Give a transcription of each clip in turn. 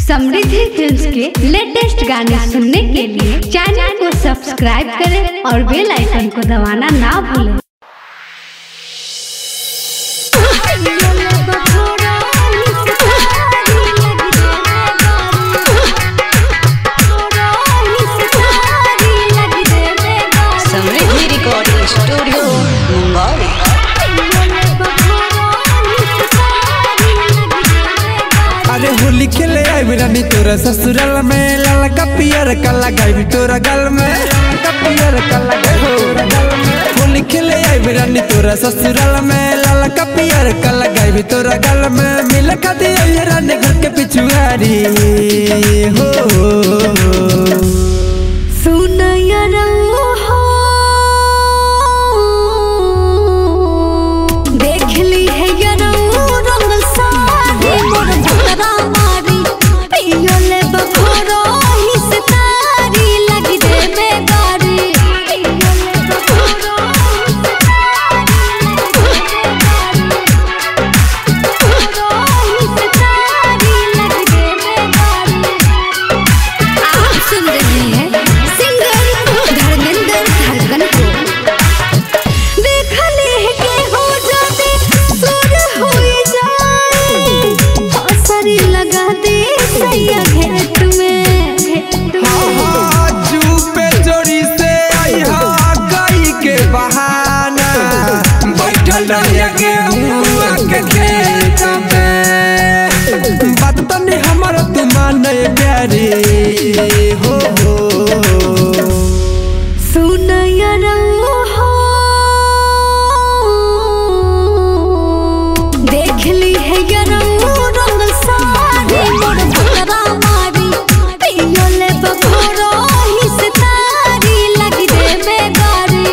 समृद्धि films के latest गाने सुनने के लिए चैनल को सब्सक्राइब करें और बेल आइकन को दबाना ना भूलें समृद्धि रिकॉर्डिंग स्टूडियो मुंबई अरे होली खेले आई रानी तोरा ससुराल में लाल का पियर काला गाई तोरा गल में का पियर काला गाई तोरा गल में होली खेले आई रानी तोरा ससुराल में लाल का पियर काला गाई तोरा गल में मिल खाती आई रानी घर के पिछुआरी हो देख ली है यरौ रंग सारी मोर भतरा मारी पियो ले बखोरो ही से तारी लगी दे बेगारी पियो ले बखोरो ही से तारी लगी दे बेगारी आप सुन रहे हैं सिंगर धर्मेंद्र धड़कन को देखले के हो जाते सुर हुई जाए हौसरी लगा दे सैया घेट में हाँ, चुपे चोरी से आई हा गई के बहाना बैठल रहिए गेहुआ के खेत में बात तनी हमर तू माने प्यारी हो हो सुनया हो देख ली है यरौ रंग सारी मोर भतरा मारी पियो ले बखोरो ही से तारी लगी दे बेगारी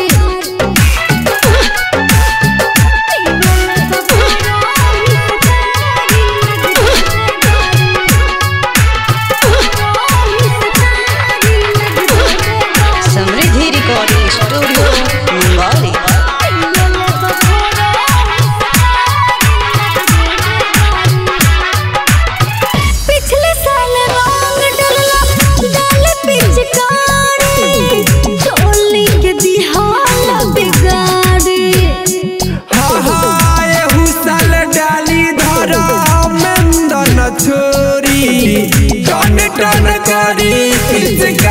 पियो ले बखोरो ही से तारी लगी दे बेगारी समृद्धि रिकॉर्डिंग स्टूडियो मुंबई पिछले साल रंग डलला डाल पिचकारी चोली के दिहाल बिगाड़ी हाँ हाँ एहू साल डाली धर मेंदन छोरी टन टन करी किस